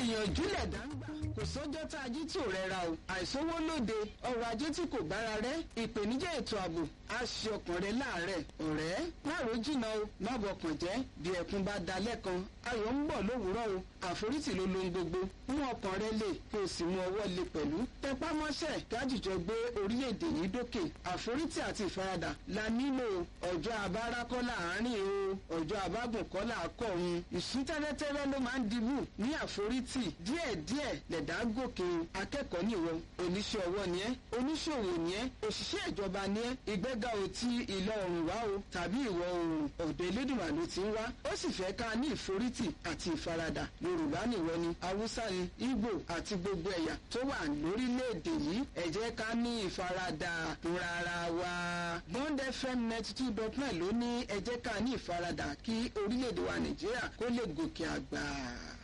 ìyànjú lẹ̀dá ń gbà kò sọ́jọ́ tá a jí tí ò rẹra o àìsówó lóde ọrọ̀ ajé tí kò bára rẹ ìpèníjà ètò ààbò á ṣe ọkàn rẹ láàárẹ̀ ọ̀rẹ́ má ro jìnnà o má bọkàn jẹ́ bí ẹkún bá da lẹ́kan ayọ̀ ń bọ̀ lówùúrọ̀ o àforítì ló lohun gbogbo mú ọkàn rẹ lè kí o sì mú ọwọ́ lè pẹ̀lú tẹpá mọ́ṣẹ́ kájíjọ gbé orílẹ̀-èdè yìí dókè àforítì àti ìfaradà la nílò ọjọ́ abára kọ́ láàárín o ọjọ́ abágùn kọ́ làákọ̀run ìsún tẹ́lẹ̀tẹ́lẹ̀ ló máa ń dibù ní àforítì díẹ̀díẹ̀ lẹ̀dá gòkè akẹ́kọ̀ọ́ nìwọ oníṣẹ́ ọwọ́ ni ẹ́ oníṣòwò ni ẹ́ òṣìṣẹ́ ìjọba ni ẹ́ ìgbéga ò ti ìlọ oòrùn wá o tàbí ìwọ̀ oòrùn ọ̀dọ̀ elédùnmá ló ti ń wá ó sì fẹ́ ká ní ìforítì àti ìfaradà yorùbá nìwọ ni haúsá ni ìgbò àti gbogbo ẹ̀yà tó wà lórílẹ̀‐èdè yìí ẹ jẹ́ ká ní ìfaradà rárá wa bond fm ninety two dot nine ló ní ẹ jẹ́ ká ní ìfaradà kí orílẹ̀‐èdè wa nàìjíríà kó lè gòkè àgbà.